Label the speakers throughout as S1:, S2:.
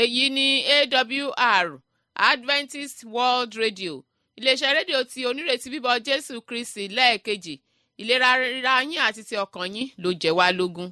S1: èyí ni awr adventist world radio iléeṣẹ́ rédíò tí onírètí bíbọ̀ jésù kristi lẹ́ẹ̀kejì ìlera ríra yín àti ti ọkàn yín ló jẹ́ wá lógún.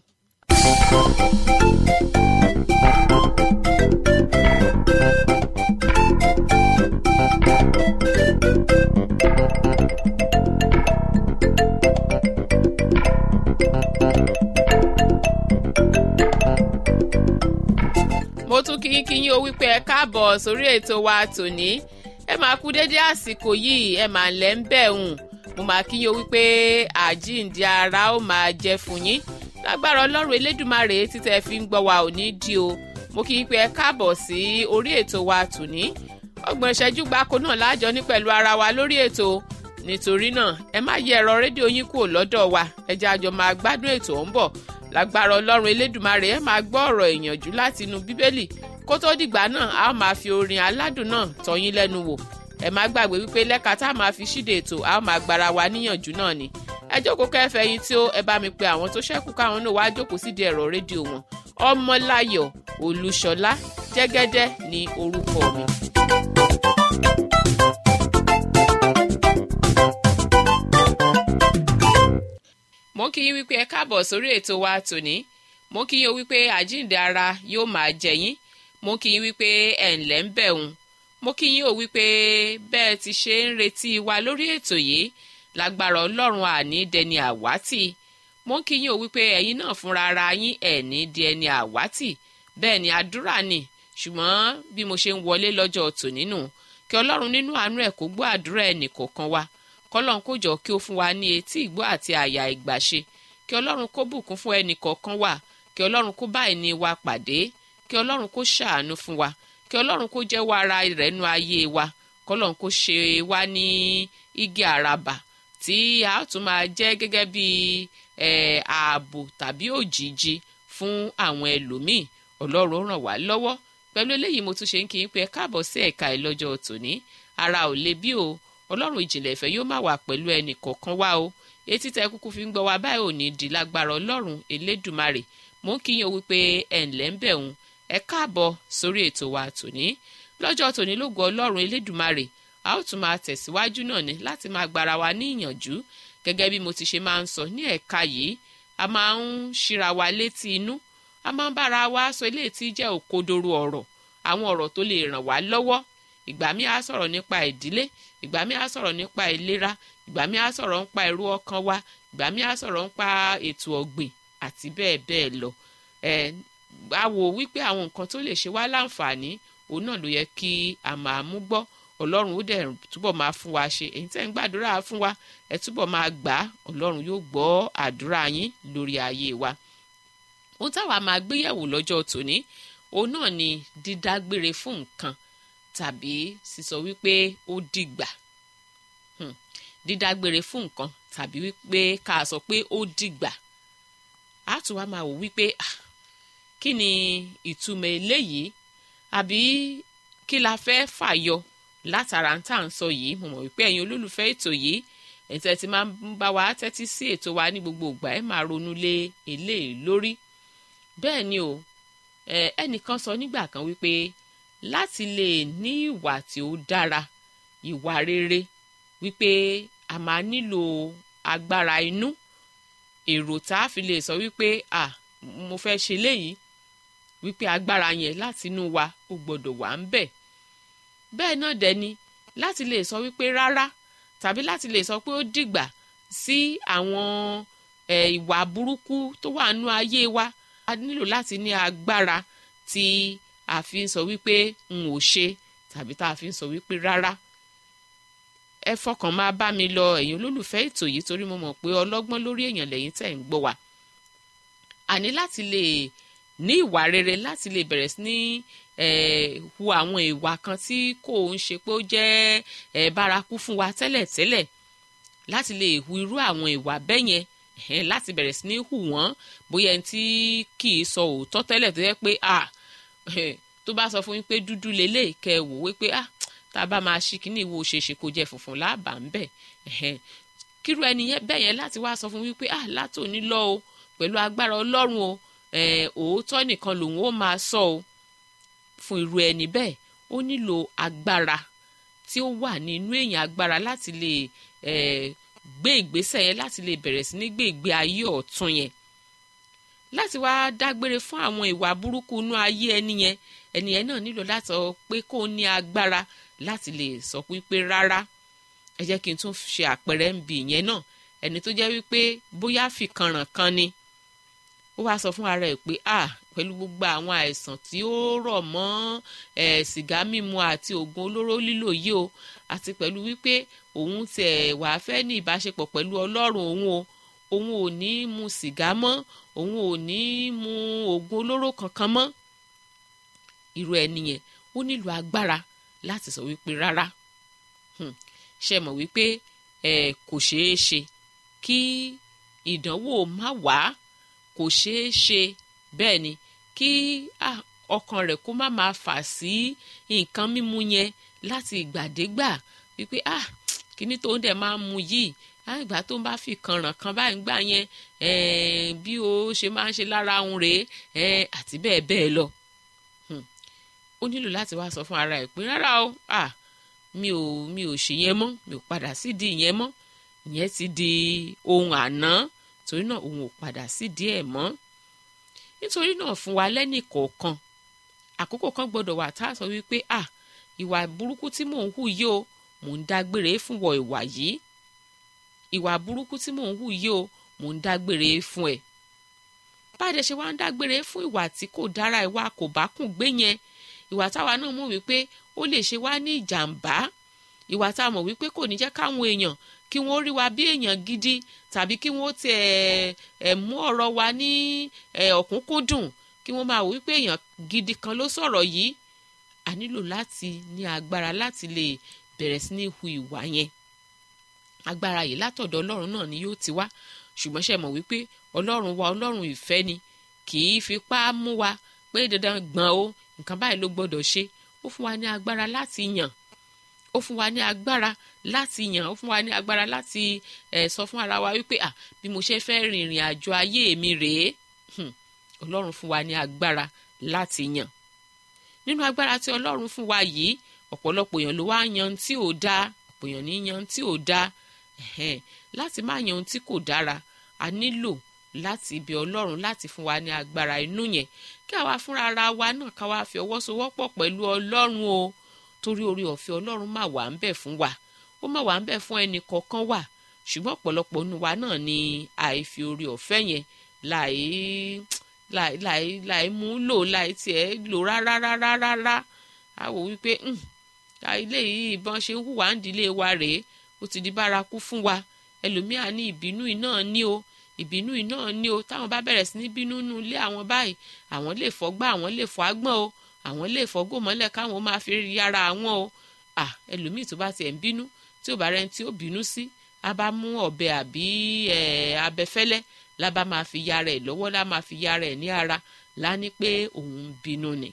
S1: mo tún kí yín kí yín o wípé ẹ káàbọ̀ sórí ètò wa tòní ẹ máa kú dédé àsìkò yìí ẹ máa lẹ́ ń bẹ̀ hùn mo máa kí yín o wípé àjíǹde ara ó máa jẹ́ fún yín lágbára ọlọ́run elédùmarè títẹ̀ fi ń gbọ́ wa ò ní di o mo kí yín pé ẹ káàbọ̀ sí orí ètò wa tòní ọgbọ̀n ìṣẹ́jú gbáko náà láàjọ ní pẹ̀lú ara wa lórí ètò nítorí náà ẹ má yẹ ẹ̀rọ rédíò yín kúrò lọ́dọ̀ wa ẹ jẹ́ àjọ máa gbádùn ètò ọ̀ ń bọ̀ lágbára ọlọ́run elédùmarè ẹ máa gbọ́ ọ̀rọ̀ ìyànjú láti inú bíbélì kó tó dìgbà náà a ó máa fi orin aládùn náà tọ́yín lẹ́nu wò ẹ má gbàgbé wípé lẹ́ka tá a máa fi ṣíde ètò a ó máa gbára wa níyànjú náà ni ẹ jókòó kẹfẹ́ yín tí ó ẹ bá mi pe àwọn tó ṣẹ́kù káwọn náà wá jókòó sídìí ẹ̀rọ rédíò wọn ọmọláyọ̀ olúṣọlá jẹ́gẹ́dẹ́ ní orúkọ mi. mo kí yín wípé ẹ káàbọ̀ sórí ètò wa tòní mo kí yín o wípé àjíǹde ara yóò máa jẹ yín mo kí yín wípé ẹ̀ ǹlẹ́ ń bẹ̀ ń mo kí yín o wípé bẹ́ẹ̀ ti ṣe ń retí wa lórí ètò yìí lágbára ọlọ́run àní dẹni àwátì mo kí yín o wípé ẹ̀yin náà fúnra ara yín ẹ̀ ní di ẹni àwátì bẹ́ẹ̀ ni àdúrà ni ṣùgbọ́n bí mo ṣe ń wọlé lọ́jọ́ tòní nù kí ọlọ́run nínú àánú ẹ̀ kó gbọ́ àdúrà ẹnì kọ̀ọ̀kan wa kọ́lọ́n kó jọ kí ó fún wa ní etí ìgbọ́ àti àyà ìgbàṣe kí ọlọ́run kó bùkún fún ẹnì kọ̀ọ̀kan wa kí ọlọ́run kó bá ẹni wa pàdé kí ọlọ́run kó ṣàánú fún wa kí ọlọ́run kó jẹ́wọ́ ara rẹ̀ nú ayé wa kọ́lọ́n kó ṣe wá ní igi àràbà tí a tún máa jẹ́ gẹ́gẹ́ bí ààbò tàbí òjìji fún àwọn ẹlòmíì ọlọ́run ràn wá lọ́wọ́ pẹ̀lú eléyìí mo tún ṣe ń kí n pé káàbọ̀ sí ẹ̀ka ìlọ́jọ́ tòní ara ò le bí o ọlọ́run ìjìnlẹ̀ ìfẹ́ yóò má wà pẹ̀lú ẹnì kọ̀ọ̀kan wá o etí tẹ kúkú fi ń gbọ́ wa báyìí ò ní di lágbára ọlọ́run elédùmarè mò ń kíyàn wípé ẹ̀ ǹlẹ́ ń bẹ̀ ń ẹ káàbọ̀ sórí ètò wa tòní lọ́jọ́ tòní lógo ọlọ́run elédùmarè a ó tún máa tẹ̀síwájú náà ní láti máa gbára wa ní ìyànjú gẹ́gẹ́ bí mo ti ṣe máa ń sọ ní ẹ̀ka yìí a máa ń ṣíra wa létí inú a máa ń bára wa sọ ilé tí jẹ́ òkodoro ọ̀rọ̀ àwọn ọ̀rọ̀ tó lè ràn wá lọ́wọ́ ìgbà mi á sọ̀rọ̀ nípa ìdílé ìgbà mi á sọ̀rọ̀ nípa ìlera ìgbà mi á sọ̀rọ̀ nípa èrò ọkàn wa ìgbà mi á sọ̀rọ̀ nípa ètò ọ̀gbìn àti bẹ́ẹ̀ bẹ́ẹ̀ lọ ẹ̀ a wò wípé àwọn nǹkan tó lè ṣe wá láǹfààní òun náà ló yẹ kí a máa mú gbọ́ ọlọ́run ó dẹ̀ túbọ̀ máa fún wa ṣe èyí tẹ́ ń gbàdúrà fún wa ẹ túbọ̀ máa gbà á ọlọ́run yóò gbọ́ àdúrà yín lórí ayé wa ohun táwa máa gbéyẹ̀wò lọ́jọ́ tòní òun náà ni dídágbére fún nǹkan tàbí sísọ wípé ó dìgbà dídágbére fún nǹkan tàbí wípé ká sọ pé ó dìgbà á tún wá máa wò wípé kí ni ìtumọ̀ eléyìí àbí kí la fẹ́ fàyọ látara tá à ń sọ yìí mo mọ̀ wípé ẹ̀yin olólùfẹ́ ètò yìí ẹ̀yin tẹ́ ti máa ń bá wa tẹ́tí sí ètò wa ní gbogbo ìgbà ẹ̀ máa ronú lé eléyìí lórí bẹ́ẹ̀ ni o ẹnìkan sọ nígbà kan wípé láti lè ní ìwà tí ó dára ìwà rere wípé a máa nílò agbára inú èrò tá a fi lè sọ wípé à mo fẹ́ ṣe léyìí wípé agbára yẹn láti inú wa ó gbọ́dọ̀ wà ń bẹ̀ bẹ́ẹ̀ náà dẹ̀ ni láti lè sọ wípé rárá tàbí láti lè sọ pé ó dìgbà sí àwọn ìwà burúkú tó wà nú ayé wa a nílò láti ní agbára tí a fi ń sọ wípé n ò ṣe tàbí tá a fi ń sọ wípé rárá ẹ fọkàn máa bá mi lọ ẹ̀yin olólùfẹ́ ètò yìí torí mo mọ̀ pé ọlọ́gbọ́n lórí èèyàn lẹ́yìn tẹ̀ ń gbọ́ wa àní láti lè ní ìwà rere láti lè bẹ̀rẹ̀ sí ní hu àwọn ìwà kan tí kò ń ṣe pé ó jẹ́ bárakú fún wa tẹ́lẹ̀tẹ́lẹ̀ láti lè hu irú àwọn ìwà bẹ́ẹ̀ yẹn láti bẹ̀rẹ̀ sí ní hù wọ́n bóyá ẹni tí kì í sọ òótọ́ tẹ́lẹ̀ tó yẹ pé ah tó bá sọ fún yín pé dúdú lélẹ̀ kẹ́ ẹ wò wípé ah tá a bá máa ṣí kíní ìwo ṣeéṣe kó jẹ́ funfun láàbà ń bẹ̀ kírú ẹni bẹ́ẹ̀ yẹn láti wá sọ fún wípé ah látòní lọ o pẹ̀lú agbára ọlọ́run o òótọ́ nìkan lòun ó máa sọ o fún irú ẹni bẹ́ẹ̀ ó nílò agbára tí ó wà nínú èèyàn agbára láti lè gbé ìgbésẹ̀ yẹn láti lè bẹ̀rẹ̀ sí ní gbé ìgbé ayé ọ̀tun yẹn láti wá dágbére fún àwọn ìwà burúkú inú ayé ẹni yẹn ẹni yẹn náà nílò láti sọ pé kó ní agbára láti lè sọ wípé rárá ẹ jẹ́ kí n tún ṣe àpẹẹrẹ ń bì yẹn náà ẹni tó jẹ́ wípé bóyá fìkanràn kan ni ó wá sọ fún ara ẹ̀ pé ah pẹ̀lú gbogbo àwọn àìsàn tí ó rọ̀ mọ́ ẹ̀ sìgá mímu àti oògùn olóró lílò yìí o àti pẹ̀lú wípé òun tẹ̀ wàá fẹ́ ní ìbáṣepọ̀ pẹ̀lú ọlọ́run òun o òun ò ní mu sìgá mọ́ òun ò ní mu oògùn olóró kankan mọ́ irú ẹni yẹn ó nílò agbára láti sọ wípé rárá ṣe mọ̀ wípé ẹ kò ṣeé ṣe kí ìdánwò má wá kò ṣeé ṣe bẹ́ẹ̀ ni kí ọkàn rẹ̀ kó má máa fà sí nǹkan mímu yẹn láti ìgbàdégbà wípé ah kíní tó ń dẹ̀ máa mu yìí ìgbà tó ń bá fi kànràn kan báyìí gbà yẹn bí ó ṣe máa ń ṣe lára òun rèé àti bẹ́ẹ̀ bẹ́ẹ̀ lọ ó nílò láti wá sọ fún ara ẹ̀ pé rárá o ah mi ò mi ò ṣe yẹn mọ́ mi ò padà sídìí yẹn mọ́ ìyẹn ti di ohun àná torí náà òun ò padà sídìí ẹ̀ mọ́ nítorí náà fún wa lẹ́nì kọ̀ọ̀kan àkókò kan gbọ́dọ̀ wà tá a sọ wípé ah ìwà burúkú tí mò ń hù yìí o mò ń dágbére fún wọ ìwà yìí ìwà burúkú tí mò ń hù yìí o mò ń dágbére fún ẹ báyìí ṣe wá ń dágbére fún ìwà tí kò dára ìwà kò bá kùn gbé yẹn ìwà táwa náà mọ̀ wípé ó lè ṣe wá ní ìjàmbá ìwà tá a mọ̀ wípé kò ní jẹ́ káwọn èèyàn kí wọ́n rí wa bí èèyàn gidi tàbí kí wọ́n ti ẹ̀ mú ọ̀rọ̀ wa ní ọ̀kúnkúndùn kí wọ́n máa wò wípé èèyàn gidi kan ló sọ̀rọ̀ yìí a nílò láti ní agbára láti lè bẹ̀rẹ̀ sí ní hu ìwà yẹn agbára yìí látọ̀dọ̀ ọlọ́run náà ni yóò ti wá ṣùgbọ́n ṣe mọ̀ wípé ọlọ́run wa ọlọ́run ìfẹ́ ni kì í fipá mú wa pé dandan gbọ̀n o nǹkan báyìí ló gbọ́dọ̀ ṣe ó fún wa ní agbára láti yàn ó fún wa ní agbára láti yàn ó fún wa ní agbára láti ẹ̀ sọ fún ara wa wípé à bí mo ṣe fẹ́ rin ìrìn àjò ayé mi rèé ọlọ́run fún wa ní agbára láti yàn nínú agbára tí ọlọ́run fún wa yìí ọ̀pọ̀lọpọ̀ èèyàn ló wá yan tí ò dáa ọ̀pọ̀ èèyàn ní yan tí ò dáa láti má yan ohun tí kò dára a nílò láti ibi ọlọ́run láti fún wa ní agbára inú yẹn kí àwa fúnra ara wa náà ká wá fi ọwọ́ sowọ́pọ̀ pẹ̀lú ọlọ́run o torí orí ọ̀fẹ́ ọlọ́run má wà ń bẹ̀ fún wa ó má wà ń bẹ̀ fún ẹnì kọ̀ọ̀kan wà ṣùgbọ́n ọ̀pọ̀lọpọ̀ nínú wa náà ni àìfi orí ọ̀fẹ́ yẹn láì láì láì láì mú lò láì tiẹ̀ lò rárá rárá rárá a wò wípé ilé yìí ìbọn ṣe ń hùwà ń dílé wa rèé ó ti di bárakú fún wa ẹlòmíà ní ìbínú iná ní o ìbínú iná ní o táwọn bá bẹ̀rẹ̀ sí ní bínú nú ilé àwọn báyìí àwọn lè fọgbá àwọn lè fọ agbọ́n o àwọn lè fọgò mọ́lẹ̀ káwọn máa fi yára àwọn o à ẹlòmíì tó bá tiẹ̀ ń bínú tí ò bá rẹ́ni tí ó bínú sí a bá mú ọ̀bẹ àbí abẹfẹ́lẹ́ la bá máa fi yára ẹ̀ lọ́wọ́ la máa fi yára ẹ̀ ní ara la ní pé òun ń bínú ni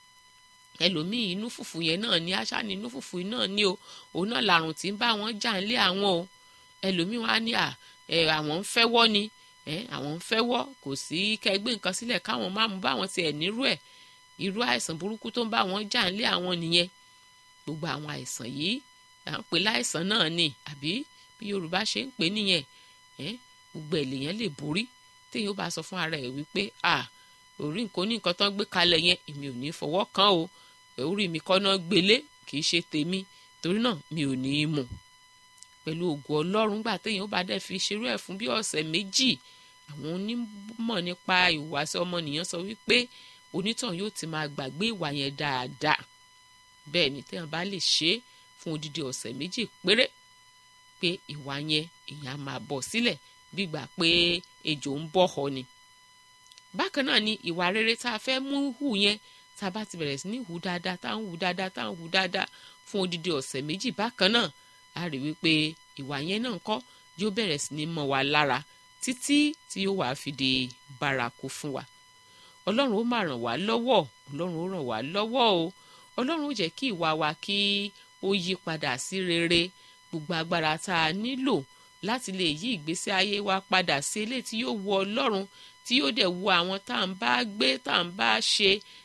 S1: ẹlòmíì inú fùfù yẹn náà ní àṣà ní inú fùfù náà ní o òun náà làrùn tí ń bá wọn jà ń lé àwọn o ẹlòmíì wọn á ní à àwọn ń fẹ́wọ́ ni àwọn ń fẹ́wọ́ kò sí kẹgbẹ́ nǹkan sílẹ̀ káwọn má mú báwọn tiẹ̀ nírú ẹ̀ irú àìsàn burúkú tó ń bá wọn jà ń lé àwọn nìyẹn gbogbo àwọn àìsàn yìí à ń pè láìsàn náà ni àbí bí Yorùbá ṣe ń pè nìyẹn gbogbo ẹ̀ lèyàn lè borí téèyàn bá sọ fún ara ẹ̀ wípé à orí nǹkan ní nǹkan tó ń gbé kalẹ̀ yẹn èmi ò ní fọwọ́ kàn o orí mi kọ́ náà gbélé kì í ṣe tèmi torí náà mi ò ní í mú pẹ̀lú ògùn ọlọ́run gbà téèyàn bá dẹ̀ fi ṣerú ẹ̀ fún bí ọ̀sẹ̀ méjì àwọn onímọ̀ nípa ìhùwàsí ọmọnìyàn sọ wípé onítàn yóò ti máa gbàgbé ìwà yẹn dáadáa bẹ́ẹ̀ ni téèyàn bá lè ṣe é fún odidi ọ̀sẹ̀ méjì péré pé ìwà yẹn èèyàn máa bọ̀ sílẹ̀ bí gbà pé ejò ń bọ̀ họ ni bákan náà ni ìwà rere tá a fẹ́ mú hù yẹn tá a bá ti bẹ̀rẹ̀ sí ní hù dáadáa tá à ń hù dáadáa tá à ń hù dáadáa fún odidi ọ̀sẹ̀ méjì bákan náà a rí wípé ìwà yẹn náà kọ́ yóò bẹ̀rẹ̀ sí ní mọ́ wa lára títí tí yóò wá fi di bárakú fún wa ọlọ́run ó máa ràn wá lọ́wọ́ ọlọ́run ó ràn wá lọ́wọ́ o ọlọ́run ó jẹ́ kí ìwà wa kí ó yí padà sí rere gbogbo agbára tá a nílò láti lè yí ìgbésí ayé wa padà sí eléyìí tí yóò wu ọlọ́run tí yóò dẹ̀ wu àwọn tá à ń bá gbé tá à ń bá ṣe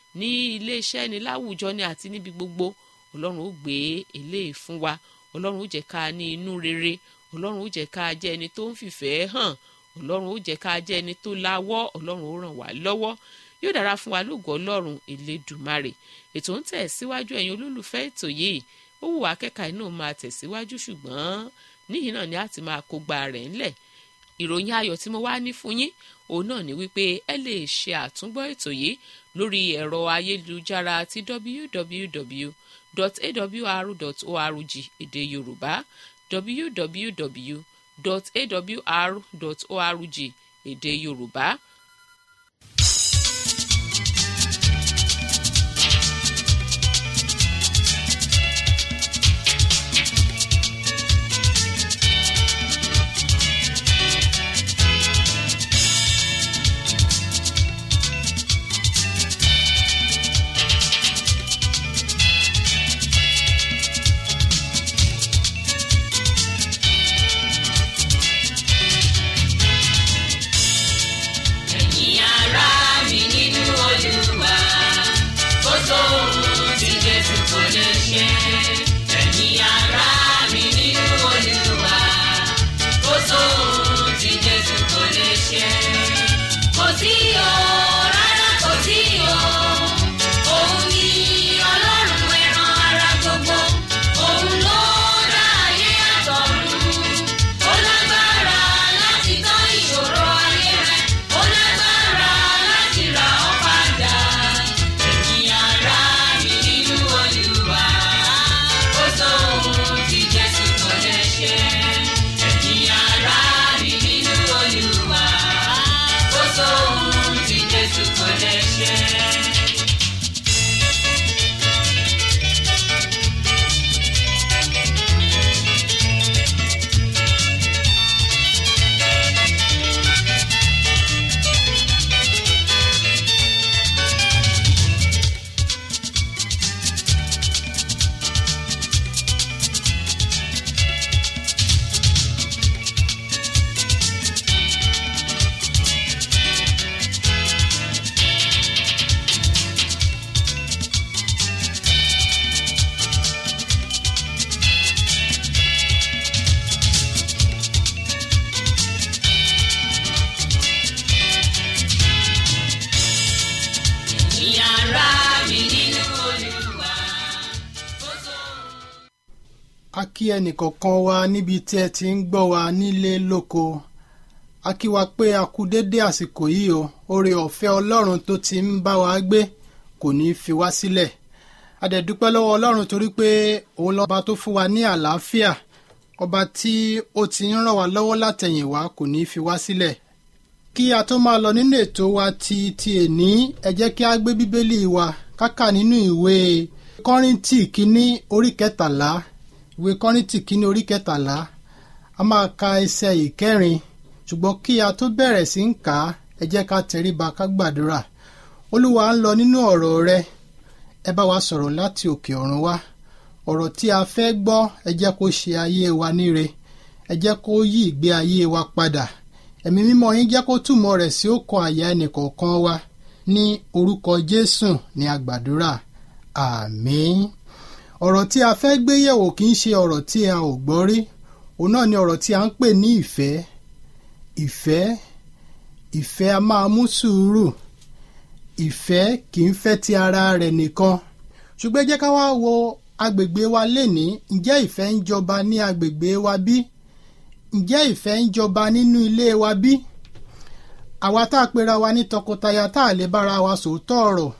S1: ní iléeṣẹ́ ni láwùjọ ni àti níbi gbogbo ọlọ́run ó gbé eléyìí fún wa ọlọ́run ó jẹ́ ká ní inú rere ọlọ́run ó jẹ́ ká jẹ́ ẹni tó ń fìfẹ́ hàn ọlọ́run ó jẹ́ ká jẹ́ ẹni tó láwọ́ ọlọ́run ó ràn wá lọ́wọ́ yóò dára fún wa lóògùn ọlọ́run elédùmarè ètò ń tẹ̀ síwájú ẹ̀yin olólùfẹ́ ètò yìí ó wù wá kẹ́ka inú máa tẹ̀síwájú ṣùgbọ́n níyìn náà ni a ti máa kó gba rẹ̀ ńlẹ̀ ìròyìn ayọ̀ tí mo wá ní fún yín òun náà ni wípé ẹ lè ṣe àtúngbọ́ ètò yìí lórí ẹ̀rọ ayélujára ti www.awr.org èdè yorùbá www.awr.org èdè yorùbá.
S2: ẹ̀yin ará mi nínú olúwa kó sóhun tí jésù kò lè ṣe. ẹ̀yin ará mi nínú olúwa kó sóhun tí jésù kò lè ṣe. kò sí o rárá kò sí o òun ni ọlọ́run ẹran ara gbogbo òun ló dá ayé àtọ̀run ó lágbára láti tán ìṣòro ayé rẹ ó lágbára láti rà ọ́ padà ẹ̀yin ará mi nínú olúwa ó sóhun tí jésù kò lè ṣe ẹ̀yin ará mi nínú olúwa ó sóhun tí jésù kò lè ṣe. ẹ̀yin ará mi nínú olúwa ó sóhun.
S3: a kí ẹnìkọ̀ọ̀kan wa níbi tí ẹ ti ń gbọ́ wa nílé lóko a kí wa pé a kú dédé àsìkò yìí o oore ọ̀fẹ́ ọlọ́run tó ti ń bá wa gbé kò ní í fi wá sílẹ̀ a dẹ̀ dúpẹ́ lọ́wọ́ ọlọ́run torí pé òun lọ́ba tó fún wa ní àlàáfíà ọba tí ó ti ń ràn wá lọ́wọ́ látẹ̀yìnwá kò ní í fi wá sílẹ̀ kí a tó máa lọ nínú ètò wa ti ti èní ẹ jẹ́ kí a gbé bíbélì wa kákà nínú ìwé kọ́ríntì kínní orí kẹtàlá ìwé kọ́ríntì kínní orí kẹtàlá a máa ka ẹsẹ̀ ìkẹrin ṣùgbọ́n kí a tó bẹ̀rẹ̀ sí ń kà á ẹ jẹ́ ká tẹríba ká gbàdúrà olúwa ń lọ nínú ọ̀rọ̀ rẹ ẹ bá wa sọ̀rọ̀ láti òkè ọ̀run wá ọ̀rọ̀ tí a fẹ́ gbọ́ ẹ jẹ́ kó ṣe ayé wa níre ẹ jẹ́ kó yí ìgbé ayé wa padà ẹ̀mí mímọ́ yín jẹ́ kó túmọ̀ rẹ̀ sí ọkàn àyà ẹnìkọ̀ọ̀kan wa ní orúkọ jésù ní àgbàdúrà àmín ọ̀rọ̀ tí a fẹ́ gbé yẹ̀wò kì í ṣe ọ̀rọ̀ tí a ò gbọ́ rí òun náà ni ọ̀rọ̀ tí a ń pè ní ìfẹ́ ìfẹ́ ìfẹ́ a máa mú sùúrù ìfẹ́ kì í fẹ́ ti ara rẹ̀ nìkan ṣùgbọ́n ẹ jẹ́ ká wá wo agbègbè wa lénìí ǹjẹ́ ìfẹ́ ń jọba ní agbègbè wa bí ǹjẹ́ ìfẹ́ ń jọba nínú ilé wa bí àwa tá a pera wa ní tọkọtaya tá a lè bára wa sòótọ́ ọ̀rọ̀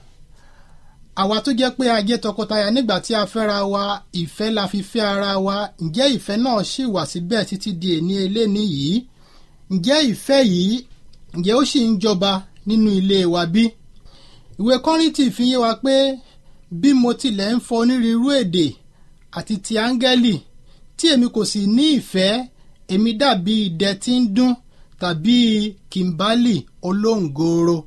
S3: àwa tó jẹ́ pé a jẹ́ tọkọtaya nígbà tí a fẹ́ra wa ìfẹ́ la fi fẹ́ ara wa ǹjẹ́ ìfẹ́ náà ṣì wà síbẹ̀ títí di èní eléni yìí ǹjẹ́ ìfẹ́ yìí ǹjẹ́ ó sì ń jọba nínú ilé wa bí ìwé kọ́rìntì fi yé wa pé bí mo tilẹ̀ ń fọ onírúurú èdè àti ti áńgẹ́lì tí èmi kò sì ní ìfẹ́ èmi dàbí idẹ tí ń dún tàbí kìmbálì olóńgòòrò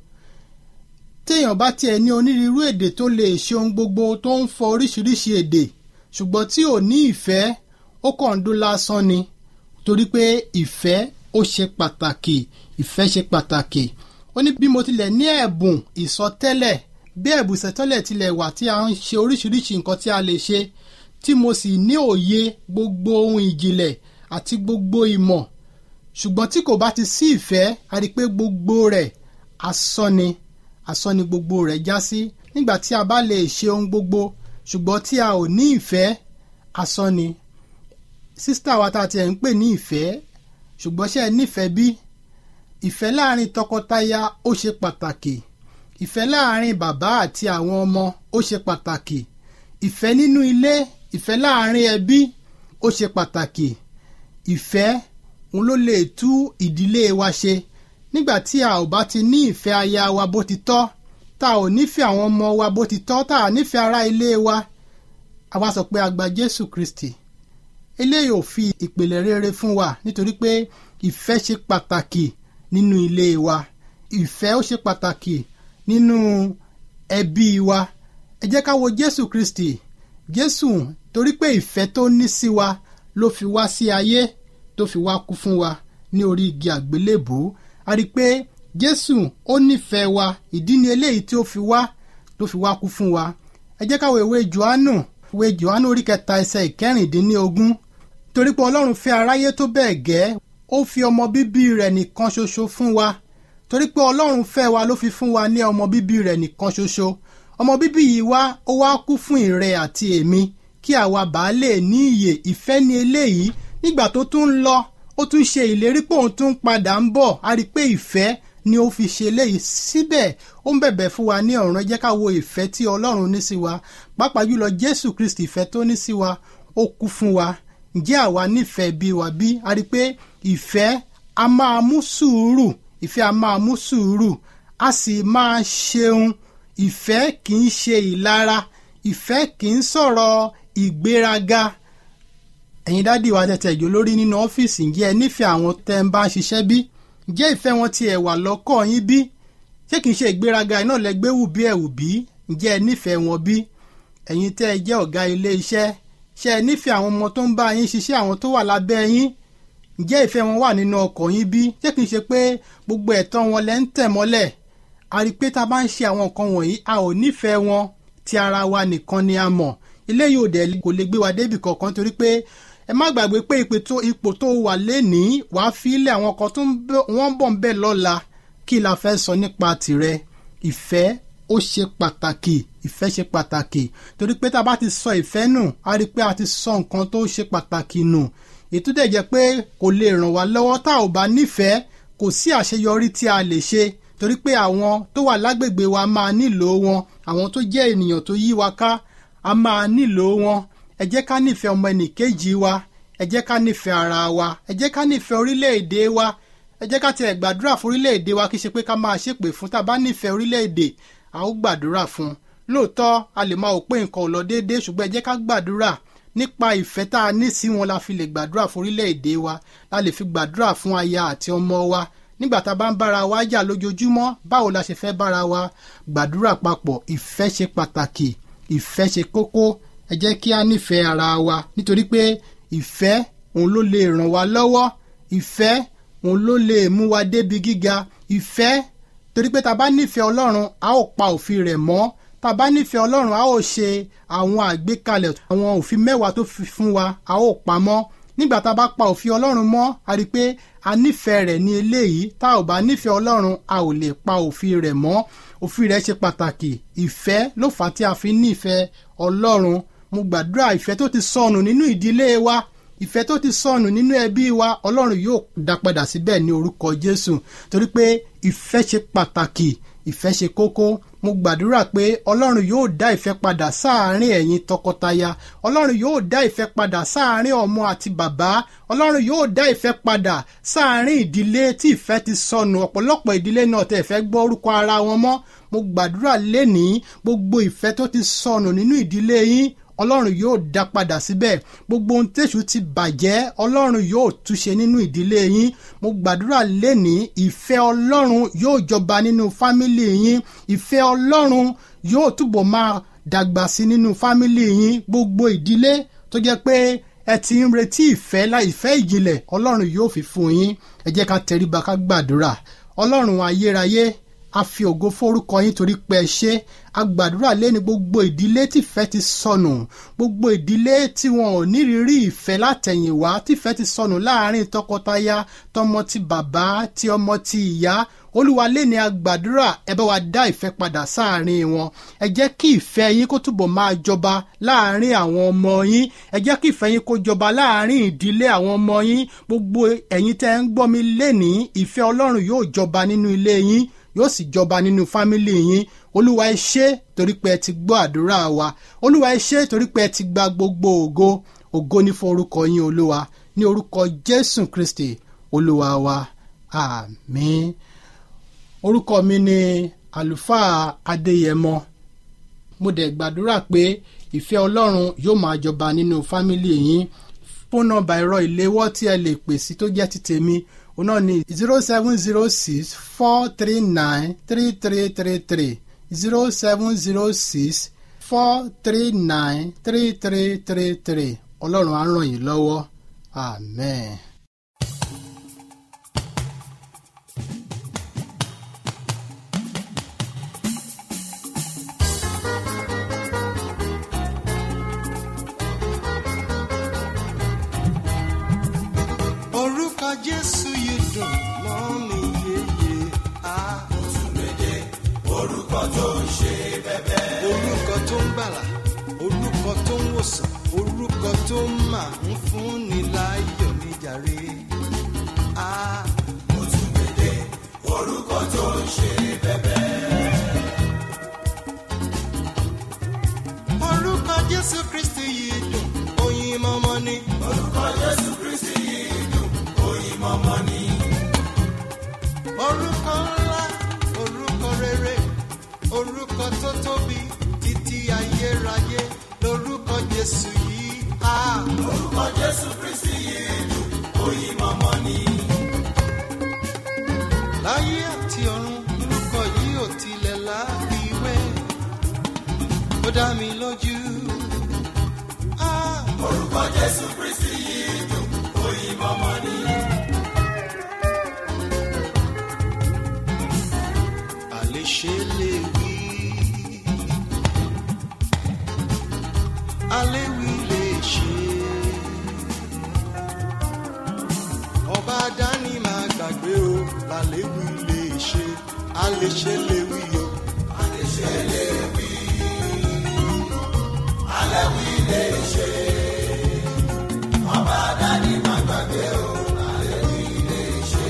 S3: téèyàn bá tiẹ̀ ní onírúurú èdè tó lè ṣe ohun gbogbo tó ń fọ oríṣiríṣi èdè ṣùgbọ́n tí ò ní ìfẹ́ ó kàn ń dún lásán ni torí pé ìfẹ́ ó ṣe pàtàkì ìfẹ́ ṣe pàtàkì ó ní bí mo tilẹ̀ ní ẹ̀bùn ìsọtẹ́lẹ̀ bí ẹ̀bùsẹ̀ tọ́lẹ̀ tilẹ̀ wà tí a ń ṣe oríṣiríṣi nǹkan tí a lè ṣe tí mo sì ní òye gbogbo ohun ìjìnlẹ̀ àti gbogbo ìmọ̀ ṣùgbọ́n tí kò bá ti sí ìfẹ́ a rí i pé gbogbo rẹ̀ asán ni asán ni gbogbo rẹ̀ já sí nígbà tí a bá lè ṣe ohun gbogbo ṣùgbọ́n tí a ò ní ìfẹ́ asán ni sísítà wa tá a tiẹ̀ ń pè ní ìfẹ́ ṣùgbọ́n ṣe é nífẹ̀ẹ́ bí ìfẹ́ láàrin tọkọtaya ó ṣe pàtàkì ìfẹ́ láàrin bàbá àti àwọn ọmọ ó ṣe pàtàkì ìfẹ́ nínú ilé ìfẹ́ láàrin ẹbí ó ṣe pàtàkì ìfẹ́ òun ló lè tú ìdílé wa ṣe nígbà tí a ò bá ti ní ìfẹ́ aya wa bó ti tọ́ tá a ò nífẹ̀ẹ́ àwọn ọmọ wa bó ti tọ́ tá a nífẹ̀ẹ́ ará ilé wa àwa sọ pé a gba Jésù Kristi eléyìí ò fi ìpìlẹ̀ rere fún wa nítorí pé ìfẹ́ ṣe pàtàkì nínú ilé wa ìfẹ́ ó ṣe pàtàkì nínú ẹbí wa ẹ jẹ́ ká wo Jésù Kristi Jésù torí pé ìfẹ́ tó ní sí wa ló fi wá sí ayé tó fi wá kú fún wa ní orí igi àgbélébùú a rí i pé Jésù ó nífẹ̀ẹ́ wa ìdí ni eléyìí tí ó fi wá tó fi wá kú fún wa ẹ jẹ́ ká wo ìwé Jòhánù ìwé Jòhánù orí kẹta ẹsẹ̀ ìkẹrìndínlógún torí pé Ọlọ́run fẹ́ aráyé tó bẹ́ẹ̀ gẹ́ ó fi ọmọ bíbí rẹ̀ nìkan ṣoṣo fún wa torí pé Ọlọ́run fẹ́ wa ló fi fún wa ní ọmọ bíbí rẹ̀ nìkan ṣoṣo ọmọ bíbí yìí wá ó wá kú fún ìrẹ àti èmi kí àwa bàá lè ní ìyè ìfẹ́ ní eléyìí nígbà tó tún ń lọ ó tún ṣe ìlérí pé òun tún padà ń bọ̀ a rí i pé ìfẹ́ ni ó fi ṣe eléyìí síbẹ̀ ó ń bẹ̀bẹ̀ fún wa ní ọ̀run ẹ jẹ́ ká wo ìfẹ́ tí Ọlọ́run ní sí wa pàápàá jùlọ Jésù Kristi ìfẹ́ tó ní sí wa ó kú fún wa ǹjẹ́ àwa nífẹ̀ẹ́ bí wa bí a rí i pé ìfẹ́ a máa mú sùúrù ìfẹ́ a máa mú sùúrù a sì máa ṣeun ìfẹ́ kì í ṣe ìlara ìfẹ́ kì í sọ̀rọ̀ ìgbéraga ẹ̀yin dádì wa tẹ̀tẹ̀ ìjọ lórí nínú ọ́fíìsì ǹjẹ́ ẹ nífẹ̀ẹ́ àwọn tẹ́ ń bá ń ṣiṣẹ́ bí ǹjẹ́ ìfẹ́ wọn ti ẹ̀ wà lọ́kọ̀ yín bí ṣé kìí ṣe ìgbéraga iná lẹ́gbẹ́ wù bí ẹ̀wù bí ǹjẹ́ ẹ nífẹ̀ẹ́ wọn bí ẹ̀yin tẹ́ ẹ jẹ́ ọ̀gá ilé iṣẹ́ ṣé ẹ nífẹ̀ẹ́ àwọn ọmọ tó ń bá yín ṣiṣẹ́ àwọn tó wà lábẹ́ yín ǹjẹ́ ìfẹ́ wọn wà nínú ọkọ̀ yín bí ṣé kìí ṣe pé gbogbo ẹ̀tọ́ wọn lẹ́ ń tẹ̀ mọ́lẹ̀ a rí i pé tá a bá ń ṣe àwọn nǹkan wọ̀nyí a ò nífẹ̀ẹ́ wọn ti ara wa nìkan ni a mọ̀ eléyìí ò dẹ̀ kò lè gbé wa débì kankan torí pé ẹ má gbàgbé pé ipò tó wà lénìí wàá fi ilẹ̀ àwọn kan tó wọ́n bọ̀ ń bẹ̀ lọ́la kí la fẹ́ sọ nípa tirẹ̀ ìfẹ́ ó ṣe pàtàkì ìfẹ́ ṣe pàtàkì torí pé tá a bá ti sọ ìfẹ́ nù a rí i pé a ti sọ nǹkan tó ṣe pàtàkì nù ètò dẹ̀ jẹ́ pé kò lè ràn wá lọ́wọ́ tá ò bá nífẹ̀ẹ́ kò sí àṣeyọrí tí a lè ṣe torí pé àwọn tó wà lágbègbè wa máa nílò wọn àwọn tó jẹ́ ènìyàn tó yí wa ká a máa nílò wọn ẹ jẹ́ ká nífẹ̀ẹ́ ọmọ ẹnìkejì wa ẹ jẹ́ ká nífẹ̀ẹ́ ara wa ẹ jẹ́ ká nífẹ̀ẹ́ orílẹ̀-èdè wa ẹ jẹ́ ká tiẹ̀ gbàdúrà fún orílẹ̀-èdè wa kì í ṣe pé ká máa ṣépè fún tá a bá nífẹ̀ẹ́ orílẹ̀-èdè a ó gbàdúrà fún lóòótọ́ a lè máa wò pé nǹkan ò lọ déédéé ṣùgbọ́n ẹ jẹ́ ká gbàdúrà nípa ìfẹ́ tá a ní sí wọn la fi lè gbàdúrà fún orílẹ̀-èdè wa la lè fi gbàdúrà fún aya àti ọmọ wa nígbà tá a bá ń bára wa jà lójoojúmọ́ báwo la ṣe fẹ́ bára wa gbàdúrà papọ̀ ìfẹ́ ṣe pàtàkì ìfẹ́ ṣe kókó ẹ jẹ́ kí a nífẹ̀ẹ́ ara wa nítorí pé ìfẹ́ òun ló lè ràn wá lọ́wọ́ ìfẹ́ òun ló lè mú wa débi gíga ìfẹ́ torí pé tá bá nífẹ̀ẹ́ ọlọ́run a ó pa òfin rẹ̀ mọ́ tá bá nífẹ̀ẹ́ ọlọ́run a ó ṣe àwọn àgbékalẹ̀ àwọn òfin mẹ́wàá tó fi fún wa a ó pa mọ́ nígbà tá a bá pa òfin ọlọ́run mọ́ a rí i pé a nífẹ̀ẹ́ rẹ̀ ní eléyìí tá ò bá nífẹ̀ẹ́ ọlọ́run a ò lè pa òfin rẹ̀ mọ́ òfin rẹ̀ ṣe pàtàkì ìfẹ́ ló fà á tí a fi nífẹ̀ẹ́ ọlọ́run mo gbàdúrà ìfẹ́ tó ti sọnù nínú ìdílé wa ìfẹ́ tó ti sọnù nínú ẹbí wa ọlọ́run yóò dá padà síbẹ̀ ní orúkọ jésù torí pé ìfẹ́ ṣe pàtàkì ìfẹ́ ṣe kókó mo gbàdúrà pé ọlọ́run yóò dá ìfẹ́ padà sáàárín ẹ̀yin tọkọtaya ọlọ́run yóò dá ìfẹ́ padà sáàárín ọmọ àti bàbá ọlọ́run yóò dá ìfẹ́ padà sáàárín ìdílé tí ìfẹ́ ti sọnù ọ̀pọ̀lọpọ̀ ìdílé náà tẹ̀ fẹ́ gbọ́ orúkọ ara wọn mọ́ mo gbàdúrà lénìí gbogbo ìfẹ́ tó ti sọnù nínú ìdílé yín ọlọ́run yóò dá padà síbẹ̀ gbogbo ohun tẹ̀sù ti bàjẹ́ ọlọ́run yóò túnṣe nínú ìdílé yín mo gbàdúrà lénìí ìfẹ́ ọlọ́run yóò jọba nínú fámìlì yín ìfẹ́ ọlọ́run yóò túbọ̀ máa dàgbà sí nínú fámìlì yín gbogbo ìdílé tó jẹ́ pé ẹ ti ń retí ìfẹ́ láì ìfẹ́ ìjìnlẹ̀ ọlọ́run yóò fi fún yín ẹ jẹ́ ká tẹríba ká gbàdúrà ọlọ́run ayérayé a fi ògo forúkọ yín torí pé ẹ ṣe a gbàdúrà lẹ́ni gbogbo ìdílé tìfẹ́ ti sọnù gbogbo ìdílé tí wọn ò nírírí ìfẹ́ látẹ̀yìnwá tìfẹ́ ti sọnù láàrin tọkọtaya tọmọ ti bàbá ti ọmọ ti ìyá olúwa lẹ́ni a gbàdúrà ẹ bá wa dá ìfẹ́ padà sáàrin wọn ẹ jẹ́ kí ìfẹ́ yín kó túbọ̀ máa jọba láàrin àwọn ọmọ yín ẹ jẹ́ kí ìfẹ́ yín kó jọba láàrin ìdílé àwọn ọmọ yín gbogbo ẹ̀yin tẹ́ ń gbọ́ mi lénìí ìfẹ́ ọlọ́run yóò jọba nínú ilé yín yóò sì jọba nínú fámìlì yín olúwa ẹ ṣé torí pé ẹ ti gbọ́ àdúrà wa olúwa ẹ ṣé torí pé ẹ ti gba gbogbo ògo ògo ní fún orúkọ yín olúwa ní orúkọ jésù kristi olúwa wa àmín orúkọ mi ni àlùfáà adéyẹmọ mo dẹ̀ gbàdúrà pé ìfẹ́ ọlọ́run yóò máa jọba nínú fámìlì yín fóònù nọ́mbà ẹ̀rọ ìléwọ́ tí ẹ lè pè sí tó jẹ́ ti tèmi òun náà ni zero seven zero six four three nine three three three three zero seven zero six four three nine three three three three ọlọ́run á ràn yín lọ́wọ́ amen.
S4: orúkọ jésù yìí dùn mọ́ mi yéye á. orúkọ tó ń ṣe bẹ́bẹ́. orúkọ tó ń gbàlà orúkọ tó ń wòsàn orúkọ tó máa ń fúnni láyọ̀ níjàre. á. orúkọ tó ń ṣe bẹ́bẹ́. orúkọ jésù kristi yìí dùn oyin mọ́mọ́ ni. orúkọ jésù kristi yìí dùn oyin mọ́mọ́ ni. orúkọ ńlá orúkọ rere orúkọ tó tóbi títí ayérayé lórúkọ jésù yìí. á. orúkọ jésù kristi yìí dùn oyin mọ́mọ́ ni. láyé àti ọ̀run orúkọ yìí ò tilẹ̀ láfiwé ó dá mi lójú. Ah, orúkọ jésù kristi yìí dùn oyin mọ́mọ́ ni. àléṣe lè wí. aléwì lè ṣe. ọba dání máa gbàgbé o làléwì lè ṣe. àléṣe lè wí o. àléṣe lè wí. aléwì lè ṣe. ọba dání máa gbàgbé o làléwì lè ṣe.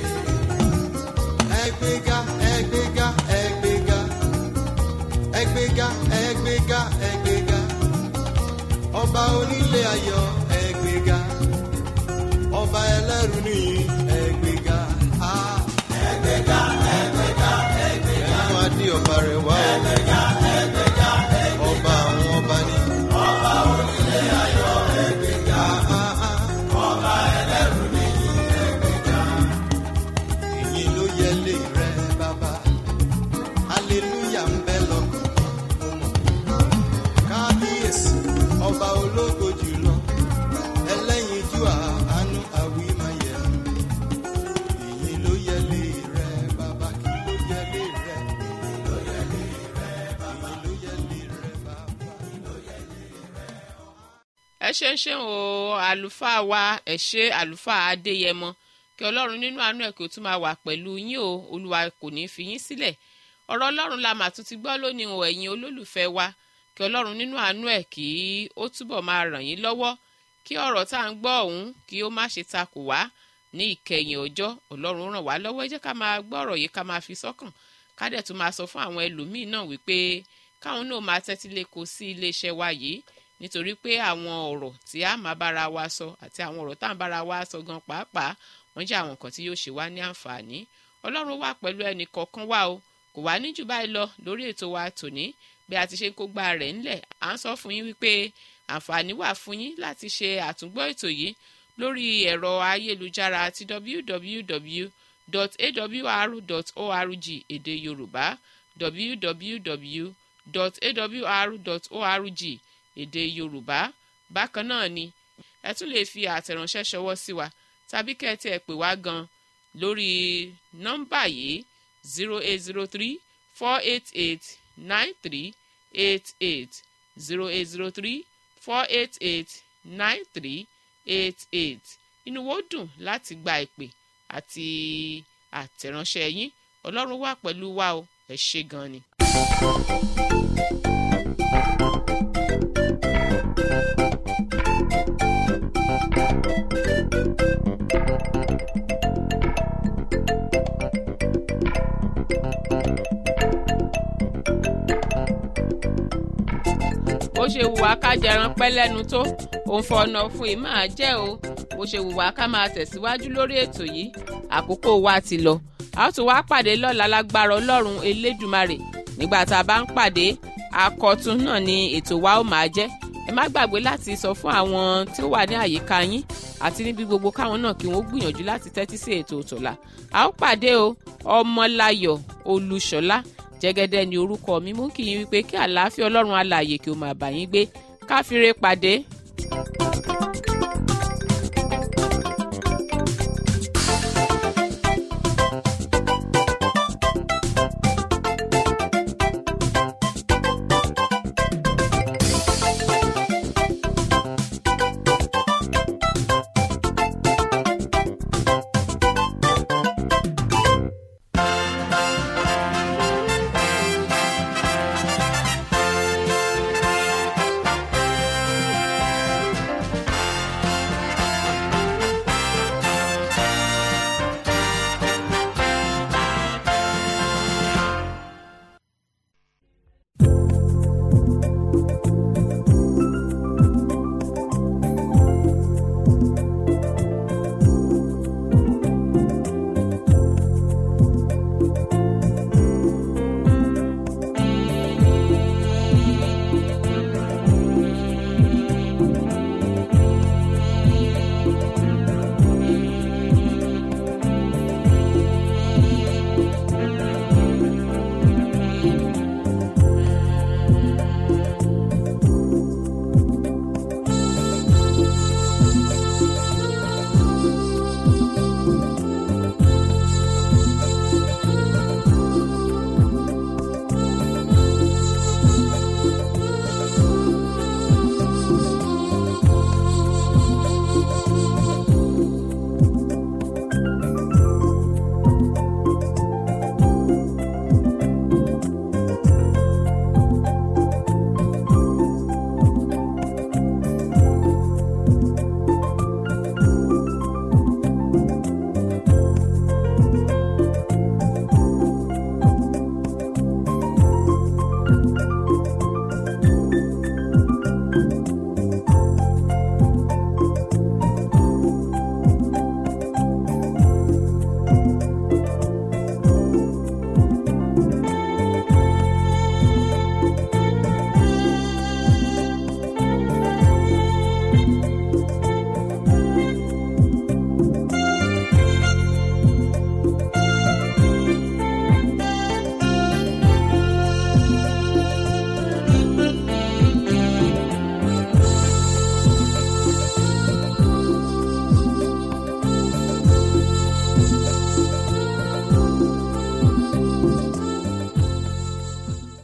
S4: ẹgbẹ́ga ẹgbẹ́ga ẹgbẹ́ga ẹgbẹ́ga ẹgbẹ́ga ẹgbẹ́ga ọba onílé ayọ̀ ẹgbẹ́ga ọba ẹlẹ́rù ní ẹgbẹ́ga á. ẹgbẹ́ga ẹgbẹ́ga ẹgbẹ́ga ẹnu adé ọba rẹ̀ wá o. ẹgbẹ́ga ẹgbẹ́ga ẹgbẹ́ga ọba àwọn ọba ní. ọba onílé ayọ̀ ẹgbẹ́ga ọba ẹlẹ́rù ní ẹgbẹ́ga ìyìn ló yẹ lé rẹ bàbá aleluya ń bẹ lọkàn mo mọ kábíyèsí ọba ológo jùlọ ẹlẹ́yinjú àánú àwímáyẹ ìyìn ló yẹ lé rẹ bàbá kí ló yẹ lé rẹ ìyìn ló yẹ lé rẹ bàbá ìyìn ló yẹ lé rẹ bàbá ìyìn ló yẹ lé rẹ.
S1: ẹ ṣe ń ṣe o àlùfáà wa ẹ ṣe àlùfáà adéyẹmọ kí ọlọ́run nínú àánú ẹ̀ kí ó tún máa wà pẹ̀lú yín o olúwa kò ní í fi yín sílẹ̀ ọ̀rọ̀ ọlọ́run la mà tún ti gbọ́ lónìí o ẹ̀yin olólùfẹ́ wa kí ọlọ́run nínú àánú ẹ̀ kí ó túbọ̀ máa ràn yín lọ́wọ́ kí ọ̀rọ̀ tá à ń gbọ́ ọ̀hún kí ó má ṣe takò wá ní ìkẹyìn ọjọ́ ọlọ́run ràn wá lọ́wọ́ ẹ jẹ́ ká máa gbọ́ ọ̀rọ̀ yìí ká máa fi sọ́kàn ká dẹ̀ tún máa sọ fún àwọn ẹlòmíín náà wípé káwọn náà máa tẹ́tí lẹ́kọ̀ọ́ sí iléeṣẹ́ wa yìí nítorí pé àwọn ọ̀rọ̀ tí a máa bára wa sọ àti àwọn ọ̀rọ̀ tá à ń bára wa sọ gan pàápàá wọ́n jẹ́ àwọn nǹkan tí yóò ṣe wá ní àǹfààní ọlọ́run wà pẹ̀lú ẹnì kọ̀ọ̀kan wa o kò wá ní jù báyìí lọ lórí ètò wa tòní bí a ti ṣe ń kó gba rẹ̀ ńlẹ̀ à ń sọ fún yín wípé àǹfààní wà fún yín láti ṣe àtúngbọ́ ètò yìí lórí ẹ̀rọ ayélujára ti www.awr.org èdè yorùbá www.awr.org èdè yorùbá bákan náà ni ẹ tún lè fi àtẹ̀ránṣẹ́ ṣọwọ́ sí wa tàbí kẹ́ ẹ tiẹ̀ pè wá gan lórí nọ́mbà yìí zero eight zero three four eight eight nine three eight eight zero eight zero three four eight eight nine three eight eight inú wo dùn láti gba ìpè àti àtẹ̀ránṣẹ́ yín ọlọ́run wà pẹ̀lú wa o ẹ ṣé gan ni. bó ṣe wùwá ká jẹran pẹ́ lẹ́nu tó òun fọ̀nà fún yìí máa jẹ́ o bó ṣe wùwá ká máa tẹ̀síwájú lórí ètò yìí àkókò wa ti lọ a ó tún wá pàdé lọ́la lágbára ọlọ́run elédùmarè nígbà tá a bá ń pàdé akọ̀tún náà ni ètò wa ó máa jẹ́ ẹ má gbàgbé láti sọ fún àwọn tí ó wà ní àyíká yín àti níbi gbogbo káwọn náà kí wọ́n gbìyànjú láti tẹ́tí sí ètò òtòlà a ó pàdé o ọmọláyọ̀ olúṣọlá jẹ́gẹ́dẹ́ ni orúkọ mi mú kí yín wípé kí àlàáfíà ọlọ́run alààyè kí ó máa bá yín gbé káfíńre pàdé.
S5: thank you